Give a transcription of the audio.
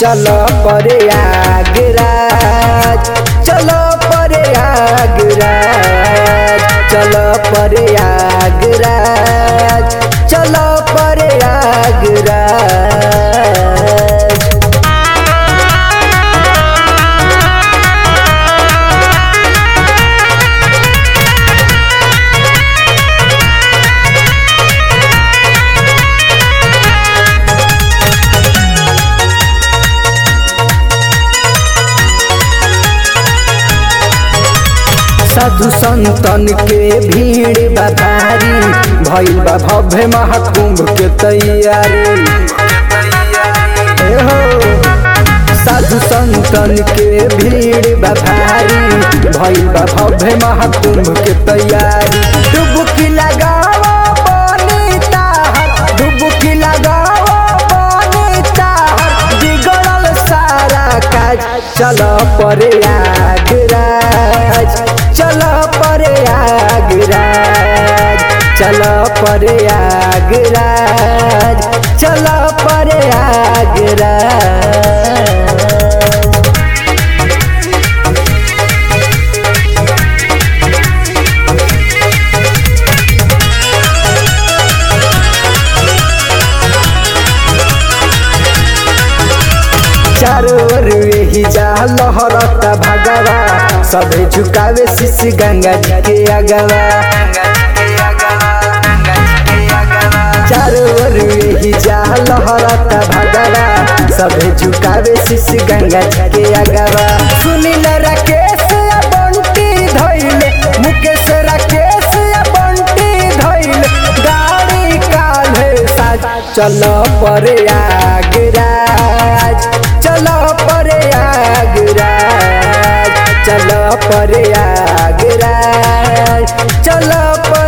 चल परे आगराज चल परे आगराज चल परे आगराज चल परे आगराज साधु संतन के भीड़ बा भारी भइल बा भव्य महाकुंभ के तैयारी ए हो साधु संतन के भीड़ बा भारी भइल बा भव्य महाकुंभ के तैयारी डुबकी लगाओ पानी ताहर डुबकी लगाओ पानी ताहर बिगड़ल सारा काज चल परे आगराज चल परे आगराज चल परे आगराज चल परे आगराज चारों ओर यही जा लहरता भगवा सबे झुकावे शिश गंगा जी के अगवा चारों ओर यही जा लहरता भगवा सबे झुकावे शिश गंगा जी के अगवा सुनील राकेश या बंटी धइले मुकेश राकेश या बंटी धइले गाड़ी काल्हे साज चल परे आगराज चल परे आगराज चल परे आगराज चल पर